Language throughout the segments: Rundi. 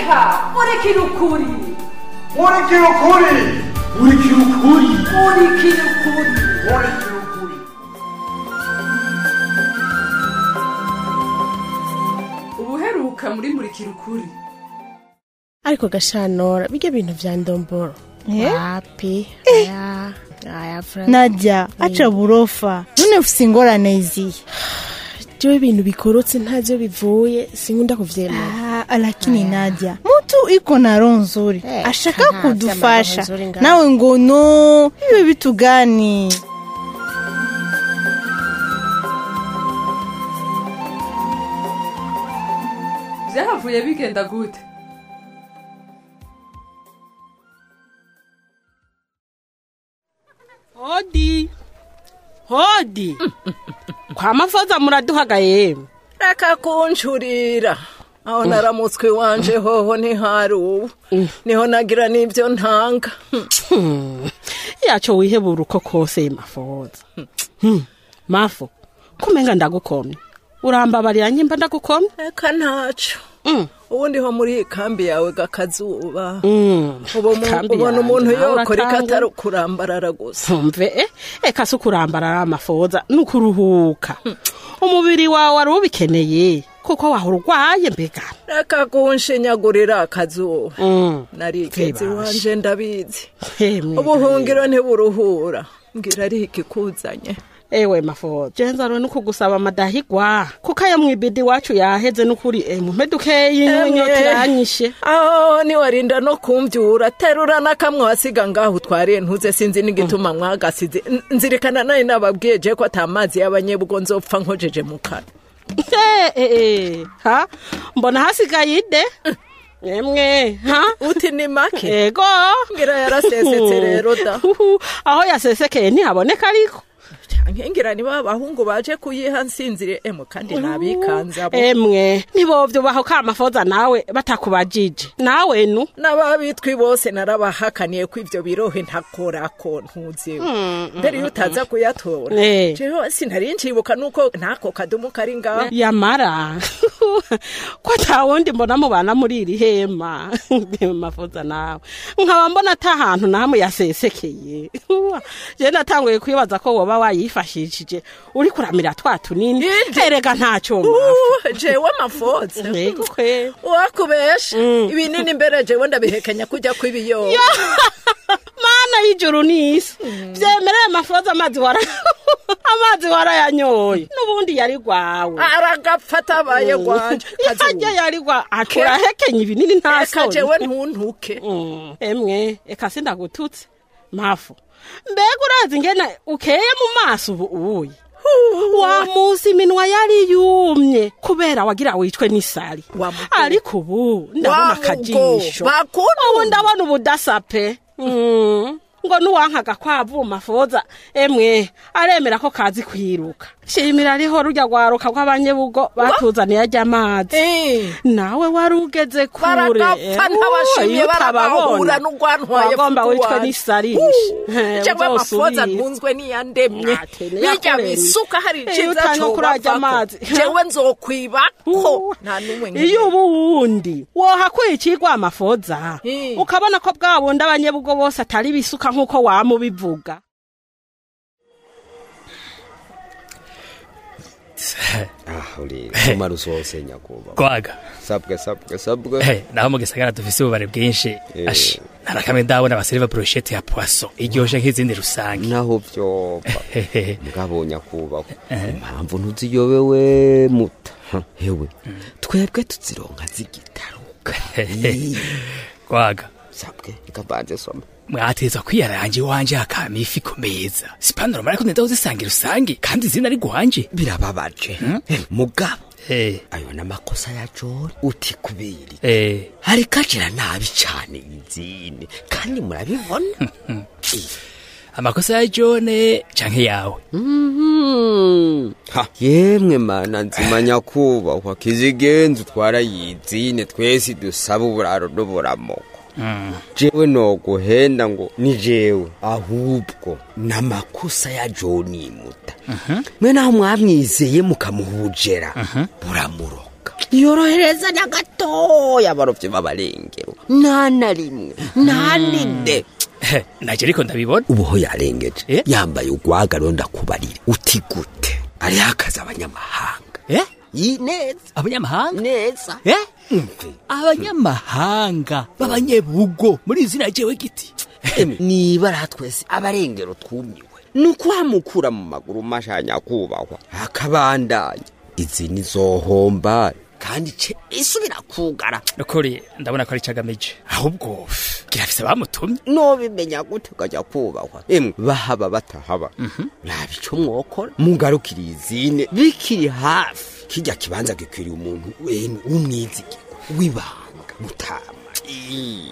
reka murikira ukuri murikira ukuri murikira ukuri murikira ukuri murikira ukuri ubuheruka muri murikira ukuri ariko gashanora bijya bintu vya ndomboro Eh? wapi aya aya Fran- nadia acha burofa none ufise ingorane izihe jewe ibintu bikorotse ntavyo bivuye sinkunda kuvyemera Ah, lakini nadia mutu iko na roho nzuri Eh, ashaka aha, kudufasha vyama roho nzuri ngaho. nawe ngo no hivyo vitu gani byahavuye bigenda gute hodi hodi kwa mafoza muraduhaga yemwe reka kuncurira aho naramutswe wanje hoho ntihari ubu niho nagira n'ibyo ntanga yaco wihebura uko kose mafoza Hmm, mafo kumenga ndagukomye urambabarira nyimba ndagukomye reka ntaco Mm, ubundi ho muri iyi kambi yawe gakazuba mm. ubu mu- Kambi ubona yanje, umuntu nawe yokora uratanga. ikatari kurambarara gusa ntumve eh, eka si ukurambarara amafoza ni ukuruhuka umubiri wawe wari ubikeneye kuko wahora urwaye mbega reka kunshinyagurira akazuba Mm. narigeze Vibashe. iwanje ndabizi Hemwe ubuhungiro ntiburuhura mbwira ari ikikuzanye ewe mafoza jenzaro ni ukugusaba amadahigwa kuko aya mwibidi wacu yaheze n'ukuri emwe dukeyi Emwe. inyota iranyishe aho niwarinda no kumbyura terura n'akamwe wasiga ngaho utwariye ntuze sinzi n'igituma mwagasize N- nzirikana nayo nababwiye je ko ata mazi y'abanyebugo nzopfa nkojeje mu kanwa Eh, eh, eh, ha mbona hasigaye ide emwe ha uti ni make ego ngira yarasesetse rero da Uhu, aho yasesekeye ntihaboneka ariko ngira niba abahungu baje kuyiha nsinzire emwe kandi nabikanza bo emwe ntibovyubaho ka mafoza nawe batakubajije nawe nu n'ababitwi bose narabahakaniye ko ivyo birohe ntakorako ntuzewe mbere iyo utaza kuyatora Eh. jewe sinari ncibuka nuko ntako kadumu kari ngaho yamara ko atawundi mbona mubana muri iri hema mafoza nawe nkaba mbona ata hantu namwe yasesekeye je natanguye kwibaza ko woba wayifashishije uri kuramira twa tunini Inde. erega ntacyo mafu Uh, jewe amafoza Ego kwe. wakubesha ibinini mbere jewe ndabihekenya kujya kw'ibiyoba mana y'ijuru n'isi vyemereye mafoza amazi wara amazi warayanyoye n'ubundi yari gwawe aragapfa atabaye gwanje harya yari gwa aturahekenya ibinini nta eka soni jewe ntuntuke Mm, emwe eka sindagututse mafu mbega urazi ngene ukeye mu maso ubu uye wa munsi iminwa yari yumye kubera wagira wicwe n'isari Wa mugo. ariko ubu ndabona Wa mugo. akajisho Bakunu. ubu ndabona ubudasa pe Mm, ngo nuwankaga kwavuma foza emwe aremera ko kazi kwiruka shimira ariho rujya rwaruka rw'abanyebugo batuzaniye ajya amazi Eh. nawe wari ugeze kure baragapfa ntabashimye Uyu baragahura utababona. n'urwantwaye wagomba fuku wicwe wanje. n'isarishe Uh, jewe amafoza ntunzwe n'iyandemye Atene bijya yakuremye. bisuka hari Iyo iciza utanga kurajya cobavako amazi. jewe nzokwibako nta n'umwe nkeneye. iyo ubu wundi wohakuye ikigwa amafoza Eh. ukabona ko bwa bundi abanyebugo bose atari bisuka nk'uko wamubivuga Ah, uri umara usose nyakubahwa kwaga sabwe sabwe sabwe Eh, naho mu gisagara dufise ububare bwinshi Eh. Ash, narakamwe ndabona abaseriva brochette ya poisson iryoshe nk'izindi rusange naho vyopfa Hehehe. mugabo nyakubahwa impamvu ntuziyobewe muta Ha, hewe twebwe tuzironka zigitaruka kwaga sabwe ikabanze soma mwateza kwiyaranje iwanje hakama ifi ku meza sipanuro mariko ndenda uzisangira rusange kandi izina ari guhanje birababaje Eh, mugabo Eh, ayo n'amakosa ya jori uti kubiri eh, ariko agira nabi cane izine kandi murabibona amakosa ya jone canke yawe Mhm. Ha, yemwe mana nzima nyakubahwa kizigenza utwara yizine twese dusaba uburaro n'uburamoko jewe noguhenda ngo ni jewe ahubwo n'amakosa ya joni muta mwe naho mwamwizeye mukamuhujera buramuroga yorohereza na gatoya abarovyi b'abarengero nta na rimwe nta ninde He, naje ariko ndabibona ubuho yarengeje Eh? yambaye ugwaga rero ndakubarire uti gute ariho akazi abanyamahanga Eh? Yi, neza abanyamahanga neza Eh? abanyamahanga b'abanyebugo muri izina jewe giti Emwe, nibara twese abarengero twumiwe ni ukuhamukura mu maguru mashanya kubahwa akabandanya izi nizohomba kandi ce isubira kugara nukuri ndabona ko ari cagamije ahubwo girafise bamutumye nobimenya gute ukajya kubahwa emwe bahaba batahaba raba ico mwokora mugarukira izine bikiri hafi kirya kibanza gikwiriye umuntu wene w'umwizigirwa w'ibanga mutama Ii.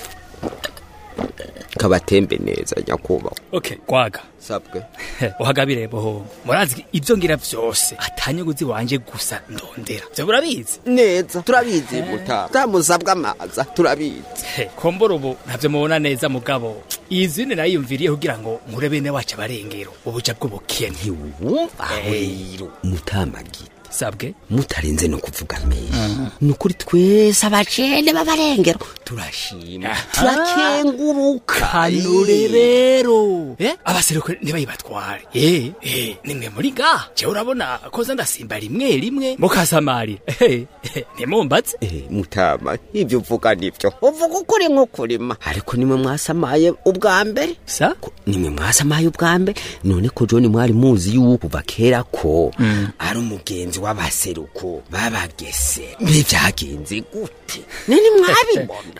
kabatembe neza nyakubahwa okay gwaga sabwe He, uhagabire bohongo murazi ibyo ngira vyose atanyuguzi wanje gusa ndondera vyo murabizi neza turabizi mutama tamusabwa amaza turabizi He, kombora ubu ntavyo mubona neza mugabo izindi nayiyumviriye kugira ngo nkure bene wacu abarengero ubuja bw'ubukene ntiwumva rero mutamagita sabwe mutarenze no kuvuga menshi ni ukuri twese abacene b'abarengero turashima turakenguruka kanure rero eh abaseruko ntibayibatware eh eh nimwe muri ga je urabona koza ndasimba rimwe rimwe mukasamari eh eh, ntimumbatse Eh, mutama ibyo uvuga nibyo uvuga ukuri nk'ukurima ariko nimwe mwasamaye ubwa mbere sa Ko- nimwe mwasamaye ubwa mbere none ko joni mwari muzi yuko kuva kera ko ari umugenzi w'abaseruko babagese mbe byagenze gute nini mwabibona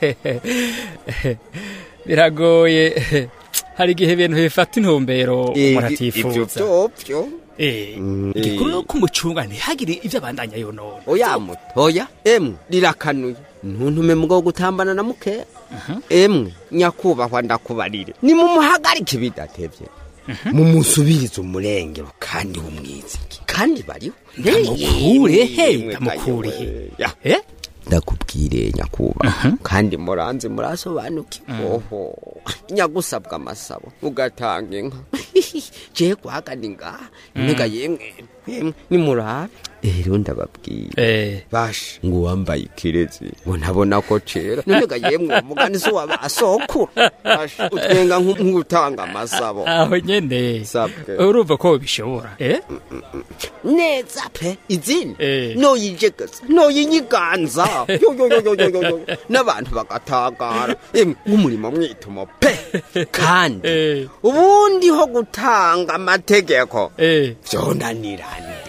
biragoye hari igihe ibintu bifata intumbero Eh, umuntu ibyo atifuza byovyo eh Mm, igikuru eh. no kumucunga ntihagire ibyo abandanya yonona oya mutoya emwe rirakanuye ntuntume mugo gutambana na muke emwe nyakubahwa ndakubarire nimumuhagarike bidatevye mumusubirize umurengero kandi w'umwiziki kandi bariho ndamukure he Yemwe ndamukure he kayowe. Ya, eh ndakubwire nyakubahwa kandi muranze murasobanukiwe oho nyagusabwa amasabo ugatanga inka je kwagana ngaha nega yemwe yemwe nimurabe rero ndababwira eh basha ngo wambaye ikirezi ngo ntabona ko cera nonega yemwe umugani si wabasokuru basha utwenga nk'u- nk'utanga amasabo aho nyene Sabwe. urumva ko bishobora eh neza pe izindi Eh. noyijegeza noyinyiganza yo yo yo yo yo yo yo n'abantu bagatagara emwe nk'umurimo mwitumo pe kandi eh ubundi ho gutanga amategeko eh vyonanirande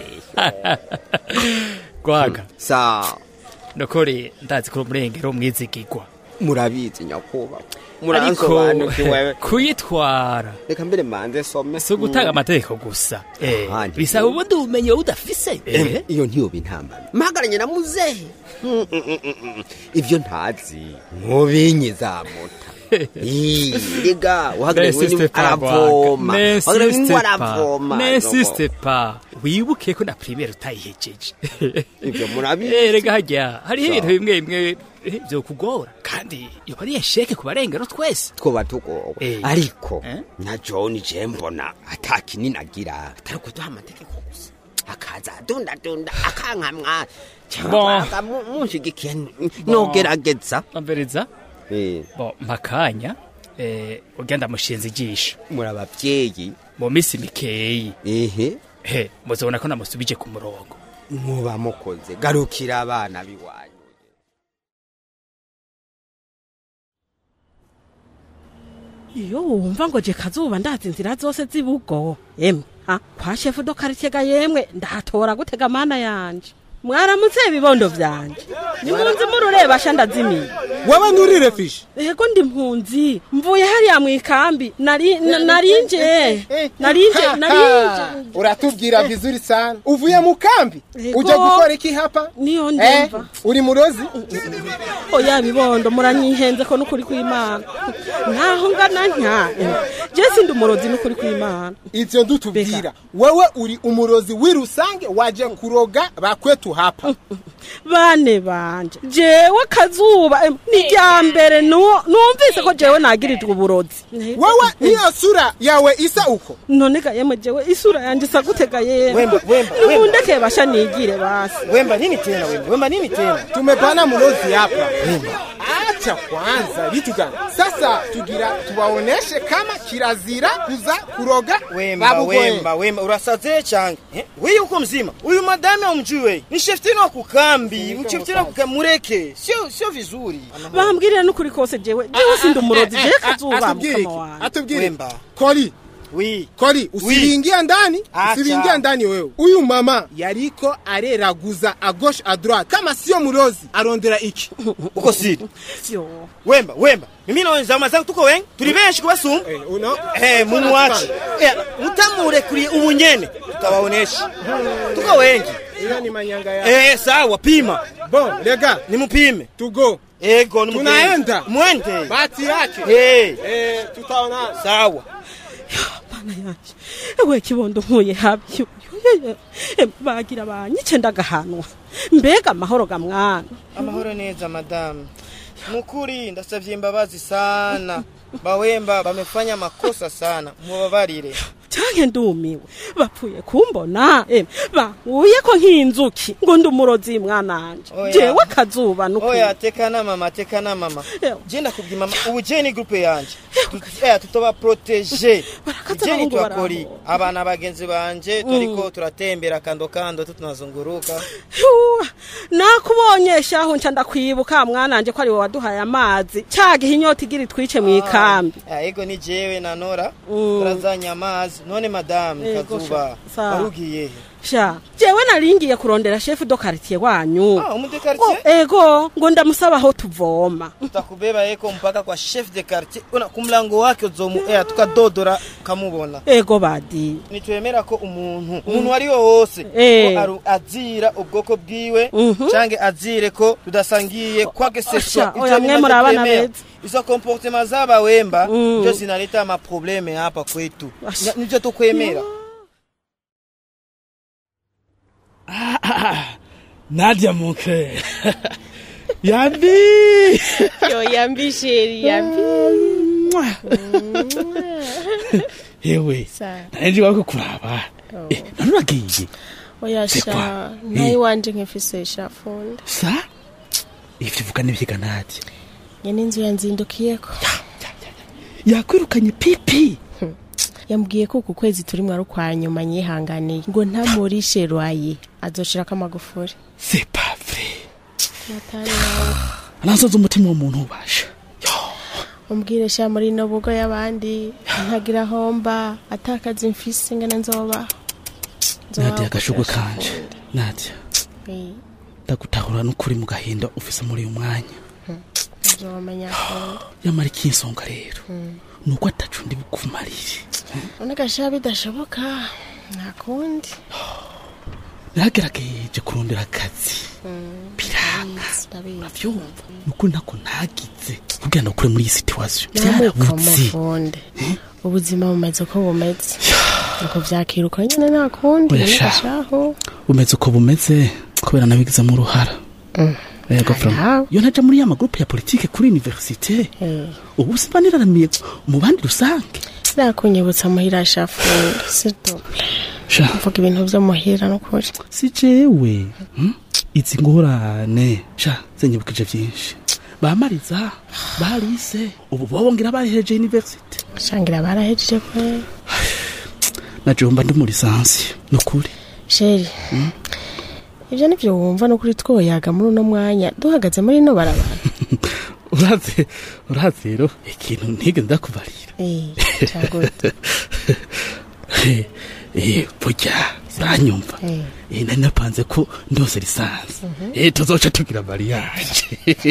gwaga sa nukuri ndazi ko umurengero mwizigirwa murabizi nyakubahwa ariko muransobanukiwe kuyitwara reka mbere manze some si ugutanga amategeko gusa eh Ahandi. bisaba ubundi bumenyi wowe udafise Em, eh iyo ntiyoba intambara mpagaranye na muzehe Mm, mm, mm, mm, mm. ivyo ntazi nkubinyi zamuta Ii, rega uhagarariwe N'insiste ni pa, aravoma Gwaga. uhagarariwe ni N'insiste pa. aravoma N'insiste pa wibuke ko na primaire utayihejeje ivyo murabizi Eh, rega harya hariho Sawa. ibintu bimwe bimwe eh, vyokugora kandi yoba ari esheke ku barengero twese twoba tugowe Eh. ariko Eh? na john je mbona ata kinini agira atari kuduha amategeko gusa akaza adundadunda akankamwa Bon. cyangwa munshigikiye nogerageza ambereza Eh, bo mpakanya eh ugenda mushinze ijisho muri abavyeyi mu misi mikeyi ehe he muzobona ko namusubije ku murongo muba mukoze garukira abana biwanyu iyo wumva ngo je kazuba ndazi inzira zose zibugo emwe ha kwa shefu do karitega yemwe ndahatora gutega mana yanje mwaramutse ibibondo vyanje nimunzi murureba sha ndazimiye wewe nturire fishi yego ndi mpunzi mvuye hariya mwikambi nari na- narinje narinje narinje uratubwira vizuri sana uvuye mu kambi Ego. uje gukora iki hapa niyo Eh, ndumva uri murozi oya bibondo muranyihenze ko n'ukuri kw'imana naho ngana ntya je sindi umurozi n'ukuri kw'imana ivyo ndutubwira wewe uri umurozi w'irusange waje kuroga bakwetu wetu hapa bane banje jewe kazuba em, ni rya mbere nu- numvise ko jewe nagirijwe uburozi wewe niyo sura yawe isa uko none ga yemwe jewe isura yanje isa gutega yemwe Wemba, wemba, wemba. nibundekeye basha nigire basi Wemba nini tena wemba? Wemba nini tena? tumepana mlozi hapa acha kwanza vitu gani sasa tugira tuwaoneshe kama kirazira kuza kuroga Wemba, babugoye. wemba, wemba, urasaze change. Eh? Wewe uko mzima. Huyu madame umjui wewe. Ni sheftini wa kukambi. Mcheftini wa kukamureke. Sio sio vizuri. bambwirira n'ukuri kose jewe jewe sindi umurozi jewe kazuba atubwire mukama iki wanje atubwire Wemba. koli Oui. koli usiringia ndani Acha. usiringia ndani wewe huyu mama yariko areraguza a gauche a droite kama sio murozi arondera iki Uko siri. yo Wemba, wemba. Mimi na wenzangu mazangu tuko wengi. Turi benshi kubasuma. Eh, uno Eh, mumuache. Eh, mutamurekuriye ubunyene. Tutawaonesha. Tuko wengi. hiyo ni manyanga ya Eh, sawa, pima. bon lega Nimupime. tugo Ego, nimupime. Tunaenda. Mwende. bahati yake Eh, eh tutaona sawa. mana yanje ewe kibondo nkuye habi bagira banyice ndagahanwa mbega amahoro ga mwana amahoro neza madamu mukuri ndasavye imbabazi sana bawemba bamefanya makosa sana mubabarire canke ndumiwe bapfuye kumbona em bankuye ko nk'inzuki ngo ndi umurozi mwananje Oya. jewe kazuba nukuri oya teka na mama teka na mama Ewa. je ndakubwira mama ubu je ni groupe yanje Tut- eh, tutoba protege Barakaza je ni abahungu twakori barabo. abana bagenzi banje turiko turatembera kando kando tutunazunguruka Yuwa, nakubonye shaho nca ndakwibuka mwananje ko ari wowe waduhaye amazi ca gihe inyota igira itwice mw'ikambi Ah, ego ni jewe na nora Mm. turazanye amazi none madamu Ego, kazuba sha- sawa. warugiye he sha jewe naringiye kurondera shefu do quartier wanyu ah umude Oh, quartier ego ngo ndamusaba aho tuvoma tutakubeba eko mpaka kwa chef de quartier una kumlango wake uzomu eh tukadodora kamubona ego badi nitwemera ko umuntu umuntu wari wose Eh. ko aru- azira ubwoko bwiwe Mhm. canke azire ko tudasangiye kwake seswa Asha, oya, mwe muri abana beza. izo comportement zaba wemba Mm. ndio zinaleta maprobleme hapa kwetu Asha. Nya- nivyo tukwemera Nadia mon cœur. Yambi. yo yambi sheri yambi Yewe. Sa. Nanje wako kuraba. Eh, none uragiye. oya C'est quoi? sha Eh. nayi wanje nkifise shafunda Sa? Ivyo uvuga nivyiga Nadia. nyene inzu yanzindukiyeko Yakwirukanye pipi. yambwiye ko uku kwezi turi mwari kwa nyuma nyihanganiye ngo ntamurishe rwaye azoshirako amagufuri C'est pas vrai. natari yawe Nazoza umutima w'umuntu ubasha. umbwire sha muri no bugo y'abandi ntagira homba atakaza imfisi ngene nzobaho Nzobaho Nadia agashugwe kugira kanje. shafunda. Nadia. Eh, Ndagutahura n'ukuri mu gahinda ufise muri uyu mwanya. nzomenya akunda Yamara ikinsonga rero. Nuko atacu ndi bukumarire. uneka sha bidashoboka ntakundi Naragerageje kurondera akazi. Biranga. ndabizi Uravyumva? Nukuri ntako ntagize. Kugira ngo ukure muri iyi situation. nyamuko Byarabuze. mufunde ubuzima bumeze uko bumeze nuko vyakira uko nyene ntakundi Oya sha. shaho Bumeze uko bumeze kubera nabigizemo uruhara. Yego from. Aha. Yo naja muri ya magroupe ya politique kuri université. Eh, Ubu simba niraramiye mu bandi rusange. nakunyibutsa muhira shafunde s'iltouple Sha, mvuga ibintu vyo muhira nukuri si jewe. Hmm? Izi ngorane. Sha, zenyibukije vyinshi. Bamariza, barise, ubu bobongera bahereje university. shangira barahejeje kwe Najomba ndi muri lisansi. Nukuri. sheri ivyo nivyo wumva nukuri twoyaga muri uno mwanya duhagaze muri ino barabara uraze uraze rero ikintu ntige ndakubarira Eh, cagute Eh, eh, burya uranyumva Eh. Eh, nari napanze ko ndose lisansi Eh, tuzoca tugira mariage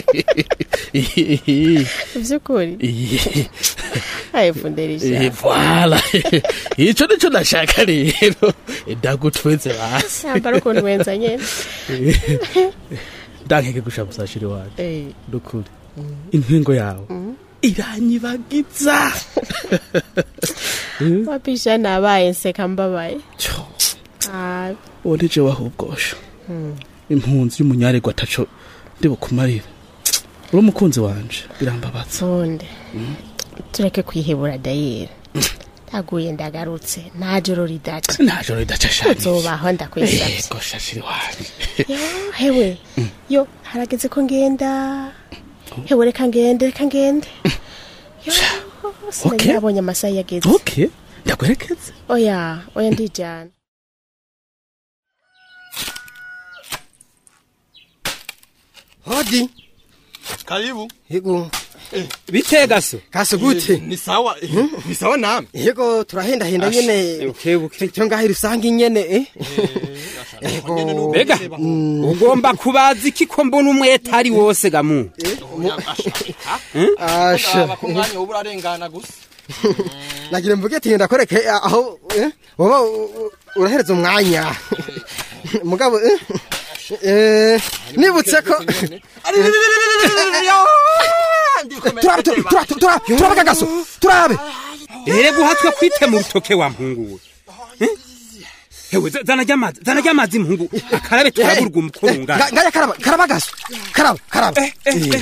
ivyukuri Eh, ayifunderisha eh, voilà ico nico nashaka rero Eh, ndagutweze basi yambara ukuntu wenza nyene ndankeke gushabuza shiri wacu Eh, nukuri intwengo yawe iranyibagiza wapisha nabaye nseka mbabaye Cyo, Ah, uwo nije wahubwosha impunzi y'umunyaregwa ataco ndibukumarira uri umukunzi wanje birambabaza sonde tureke kwihebura dayera ndaguye ndagarutse nta joro ridaca nta joro ridaca shani uzobaho ndakwisavye ego shashiri wanje Yo, hewe yo harageze ko ngenda hewe reka ngende reka ngende yo sinari Okay. nabonye amasaha yageze okay ndakwerekeze oya oya ndijana hodi Karibu. yego bitega so kaso gute Ni sawa. Ni sawa nami. yego turahenda nyene ukebuke cyo ngaho rusange nyene eh mbega ugomba kubaza iki ko mbona umwete ari wose gamu asha Aba kumwanya ubu urarengana gusa. nagira mvuge ati ndakwereke aho eh, woba u- u- urahereza umwanya mugabo eh, eh, nibutse ko turabe turabe turabe turabe turabe kagaso turabe ere guhatwa kwite mu rutoke wa mpungu we Eh? hewe za- zana ry'amazi zana ry'amazi mpungu akarabe turaburwa umukurunga Nga- ngaya karaba karaba gaso karaba karaba Eh,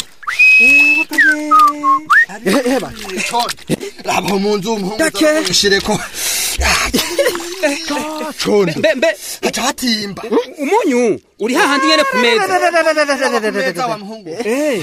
eh, ba. Raba mu nzu umuhungu. Dake. Shireko. Condo. mbe mbe Haca hatimba. umunyu uri hahandi nyene ku meza Meza wa muhungu. Eh.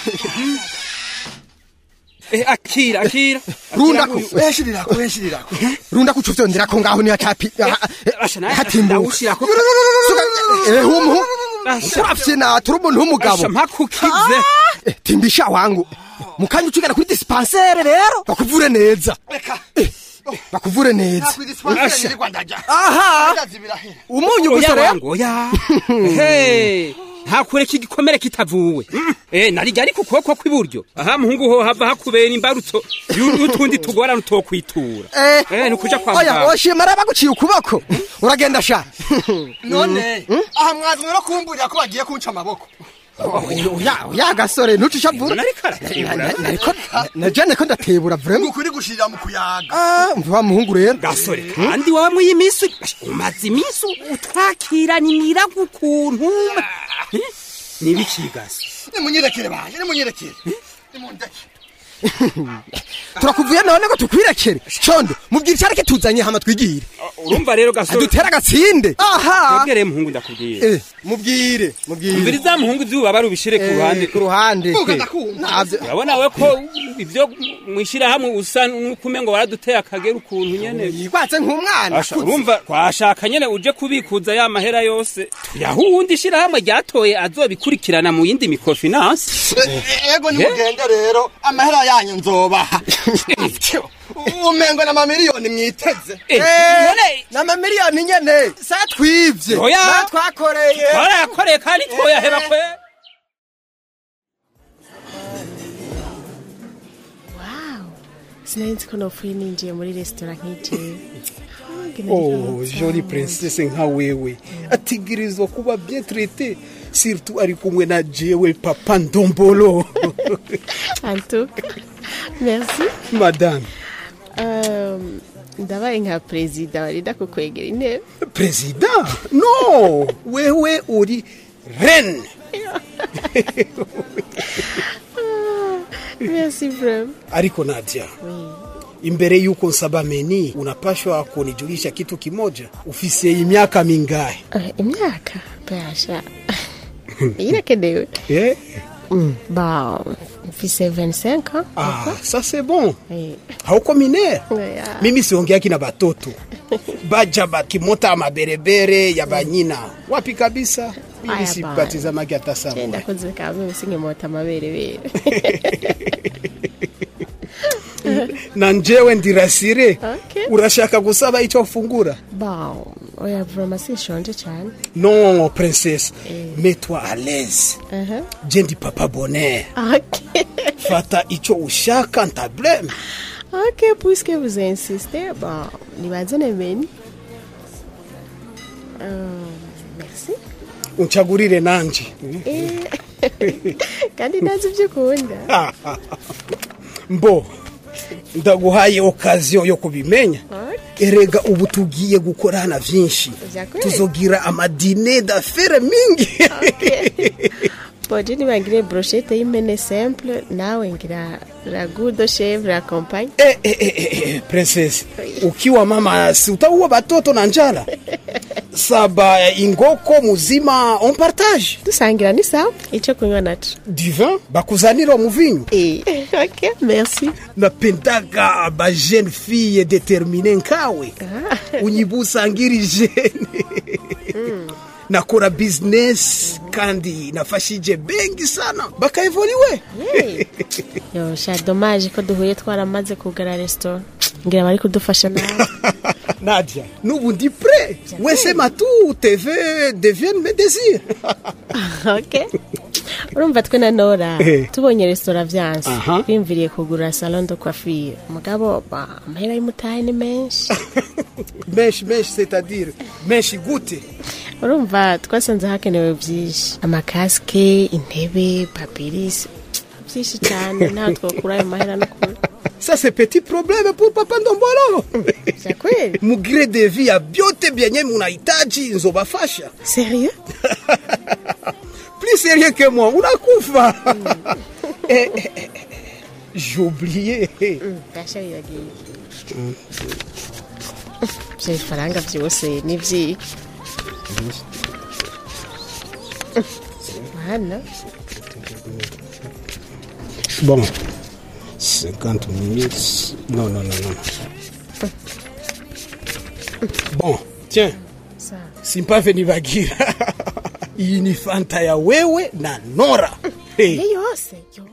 Eh, akira akira runda ku Weshirira ko weshirira ko. runda ku cyofyondera ko ngaho ni hatapi Asha nawe hatimbuka ndawushirako. eh humu Asha. urafye na turi umuntu w'umugabo asha mpakukize Eh, timbisha wangu mukanya ucigana kuri dispensaire rero bakuvure neza Reka. Eh, bakuvure neza Asha. Ni Rwanda. aha Ndazi birahera. umunyu oya gusa rero wangu oya Ehe, ntakure iki gikomere kitavuwe eh narijya ariko ukuboko kw'iburyo aha muhungu ho hava hakubera imbarutso yu- y'utundi tugorana utokwitura eh nukuja kwa oya muganga oshima rero baguciye ukuboko uragenda sha None. Aha mwazwe no kumburira ko bagiye kunca amaboko. oya oya gasore ntucisha vura narikara nariko najane ko ndatebura vraiment Ngukuri gushirira mu kuyaga. ah mva muhungu rero gasore kandi wawe mu y'iminsi umaze iminsi utwakirana imirago ukuntu Eh, nibiki gasi Nimunyirekere baje, nimunyirekere. Nimundeke. turakuvuye none ngo tukwirekere condo mubwira icyareke tuzanye hama twigire urumva rero gasore dutera agatsinde aha twebwere muhungu ndakubwira Eh, mubwire mubwire umvira za muhungu izuba barubishire ku ruhande ku ruhande Vuga ndakumva. ntabyo urabona we ko ibyo mwishyirahamwe usa n'ukume ngo baraduteye akagera ukuntu nyene yigwatse nk'umwana Asha, urumva twashaka nyene uje kubikuza ya mahera yose tuyaha uwundi shirahamwe ryatoye azobikurikirana mu yindi mikofinansi Ego nimugende rero amahera yanyu nzobaha. Umengo na mamiliyoni mwiteze. Eh, Eh, none n'amamiliyoni nyene sa twivye Oya. Na twakoreye twarayakoreye kandi twoyaheba kwe wow sinari nzi ko nopfuye ninjiye muri resitora nk'ijewe Oh, joli princesse nka wewe ategerezwa kuba bien traité surtout ari kumwe na jewe papa ndombolo antuka merci madame Um, ndabaye nka perezida warinda kukwegera intebe président no wewe uri reine merci vraiment ariko nadia imbere yuko nsaba meni unapashwa kunijulisha kitu kimoja ufise imyaka mingahe Uh, imyaka basha irakenewe eh? ba mfise 25 ans ah, ça c'est bon Eh, hauko minere oya. mimi siongeaki na batoto baja bakimota maberebere ya banyina wapi kabisa mimi Aya, sipatizamaki hata Je sana ndakoze kamwe usinkimota amaberebere na njewe ndirasire Okay. urashaka gusaba icyo ufungura ba oya vraiment sinshonje cyane non princesse mets-toi à l'aise Aha. je ndi papa bonheur ok fata icyo ushaka ntableme ok puisque vous insistez bon nibanze meni Euh, merci unchagurire nanje Eh, kandi ntazi ibyo ukunda mbo ndaguhaye okaziyo yo kubimenya erega ubu tugiye gukorana vyinshi Vyakweli? tuzogira amadine d'affaire mingi boje nibagire brochette y'impene simple nawe ngira ragu de chèvre la campagne eh, eh, eh, eh, princess ukiwa mama si utaua batoto na njala saba ingoko muzima on partage dusangira ni sawa ico kunywa naco du vin bakuzanira muvinyu eh. ok merci napendaga ba jeune fille determine nkawe unyibusangiri jene nakora business kandi nafashije bengi sana bakaevoliwe yo sha dommage ko duhuye twaramaze kugara restaurant ngira bari kudufasha nawe nadia nubu ndi pre wesema tu tv devienne mes désirs ok urumva twe na nora Eh. tubonye restaurant vyanse Aha. bimviriye kugura salon de coiffure mugabo ba amahera y'umutahe ni menshi menshi menshi c'est-à-dire menshi gute urumva twasanze hakenewe vyinshi amakasike intebe papirisi vyinshi cyane ntaho twokura ayo mahera no kure ça c'est petit problème pour papa ndombolo kweli mugire de vie ya vyote vyenye munahitaji nzobafasha sérieux plus sérieux que moi unakufa Eh, eh, eh, eh, j'ai oublié gasha bibagiye ivyo bifaranga vyose ni vyiki hano bon 50 minutes non non non non bon tiens sawa simpave nibagira iyi ni fanta ya wewe na nora hey. iyo yose yo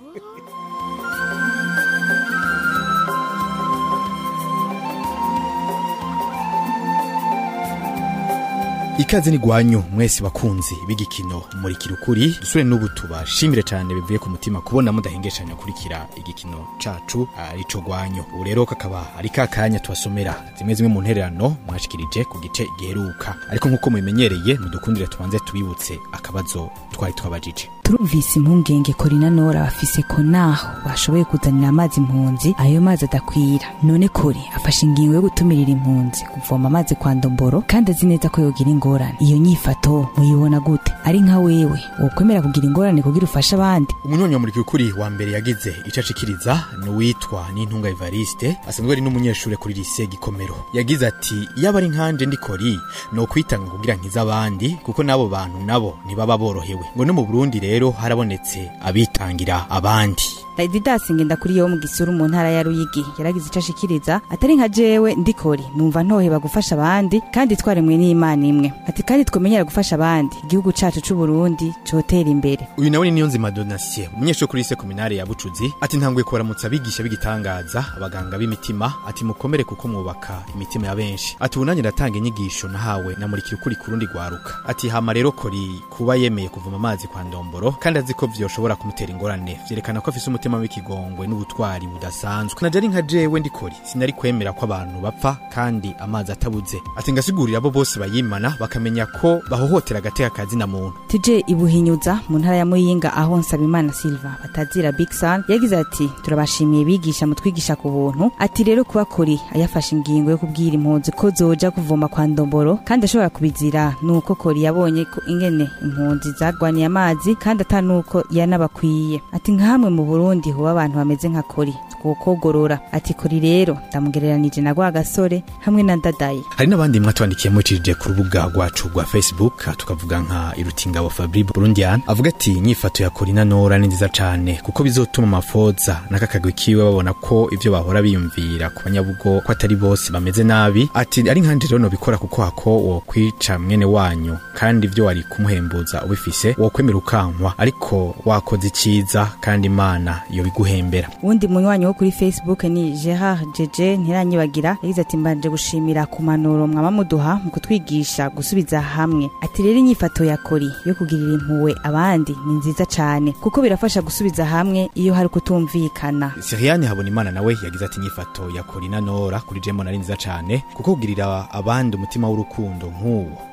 ikaze ni gwanyu mwese bakunzi b'igikino muri kirukuri dusure n'ubu tubashimire cyane bivuye ku mutima kubona mudahengeshanya kurikira igikino cacu arico gwanyu ubu rero kakaba ari ka kanya tubasomera zimwe zimwe mu ntererano mwashikirije ku gice giheruka ariko nk'uko mubimenyereye mudukundire tubanze tubibutse akabazo twari twabajije turumvise impungenge korina nora bafise ko naho bashoboye kuzanira amazi impunzi ayo mazi adakwira none kori afashe ingingo yo gutumirira impunzi kuvoma amazi kwa ndomboro kandi azi neza ko yogira ingorane iyo nyifato muyibona gute ari nka wewe wokwemera kugira ingorane kugira ufashe abandi umunyonyi muri kirukuri wa mbere yagize ico ashikiriza ni uwitwa n'intunga evariste asanzwe ari n'umunyeshure kuri lise gikomero yagize ati yaba ari nkanje ndikori no kwitanga kugira nkiza abandi kuko n'abo bantu nabo ntibaba borohewe ngo no mu burundi rero harabonetse abitangira abandi Raididas ngenda kuri yo mu gisuru mu ntara ya Ruyigi yaragize ico ashikiriza atari nka jewe ndikori numva ntoheba gufasha abandi kandi twaremwe n'Imana imwe ati kandi twemenyera gufasha abandi igihugu cacu c'u Burundi cotera imbere uyu nawe ni niyonzima donatien umunyeshuri kuri lise kominare ya bucuzi ati ntanguye kubaramutsa abigisha b'igitangaza abaganga b'imitima ati mukomere kuko mwubaka imitima ya benshi ati ubu nanjye ndatanga inyigisho nahawe namurikira ukuri ku rundi rwaruka ati hama rero kori kuba yemeye kuvoma amazi kwa ndomboro kandi azi ko vyoshobora kumutera ingorane vyerekana ko afise umutima w'ikigongwe n'ubutwari budasanzwe naje ari nka jewe ndikori sinari kwemera ko abantu bapfa kandi amazi atabuze ati ngasigurira abo bose bayimana bakamenya ko bahohotera agateka kazina muntu tuje ibuhinyuza mu ntara ya Muyinga aho Nsabimana Silva batazira Big Sun yagize ati turabashimiye bigisha mutwigisha ku buntu ati rero kuba kori ayafashe ingingo yo kubwira impunzi ko zoja kuvoma kwa ndomboro kandi ashobora kubizira nuko kori yabonye ko ingene impunzi zagwaniye amazi kandi atanuko yanabakwiye ati nkamwe mu Burundi huba abantu bameze nka kori twokogorora ati kori rero ndamugereranije na gwa gasore hamwe na ndadaye hari n'abandi mwatwandikiye mucije ku rubuga rwacu rwa facebook tukavuga nka irutingabo fabri burundian avuga ati inyifato ya korina nora ni nziza cane kuko bizotuma amafoza n'akakagwi kiwe babona ko ivyo bahora biyumvira ku banyabugo ko atari bose bameze nabi ati ari nkanje rero nobikora kuko hako wokwica mwene wanyu kandi ivyo wari kumuhembuza ubifise wokwemera ukankwa ariko wakoze iciza kandi imana yobiguhembera uwundi munywanyi wo kuri facebook ni gerard jeje ntiranyibagira yagize ati mbanje gushimira ku manuro mwaba muduha mu kutwigisha gusubiza hamwe ati rero inyifato ya kori yo kugirira impuwe abandi ni nziza cane kuko birafasha gusubiza hamwe iyo hari kutumvikana siriane habona imana nawe yagize ati inyifato ya korina nora kuri jemo nari nziza cane kuko kugirira abandi umutima w'urukundo nk'uwo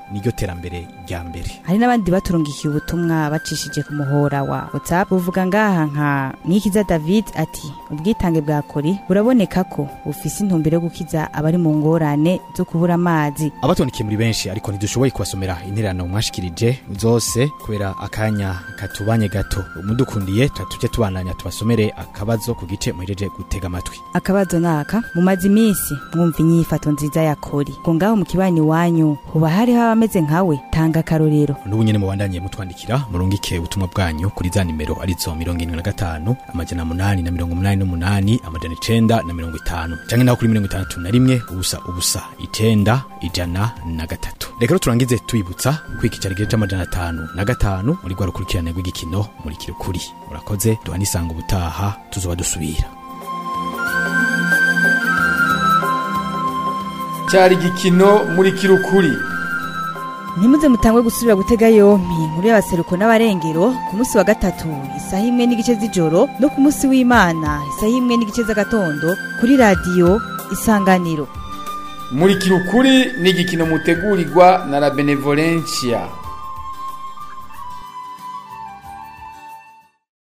niryo terambere rya mbere hari n'abandi baturungikiye ubutumwa bacishije ku muhora wa whatsapp buvuga ngaha nka nikiza david ati ubwitange bwa kori buraboneka ko bufise intumbero yo gukiza abari mu ngorane zo kubura amazi abatonikiye muri benshi ariko ntidushoboye kubasomera intererano mwashikirije zose kubera akanya katubanye gato mudukundiye tujye tubandanya tubasomere akabazo ku gice muhejeje gutega amatwi akabazo naka mumaze iminsi mwumva inyifato nziza ya kori ngo ngaho mu kibani wanyu hoba hariho abameze nkawe tanga akarorero n'ubu nyene mubandanye mutwandikira murungike ubutumwa bwanyu kuri za nimero arizo mirongo irindwi na gatanu amajana munani na mirongo umunani n'umunani amajana icenda na mirongo itanu canke naho kuri mirongo itandatu na rimwe ubusa ubusa icenda ijana na gatatu reka rero turangize twibutsa ko iki cari igice c'amajana atanu na gatanu muri rwa rukurikirane rw'igikino muri kirukuri murakoze duhanisanga ubutaha tuzoba dusubira cyari igikino muri kirukuri ntimuze mutangwe gusubira gutega yompi inkuru y'abaseruko n'abarengero ku munsi wa gatatu isaha imwe n'igice z'ijoro no ku munsi w'imana isaha imwe n'igice z'agatondo kuri radiyo isanganiro muri kirukuri ni igikino mutegurirwa na la benevolencia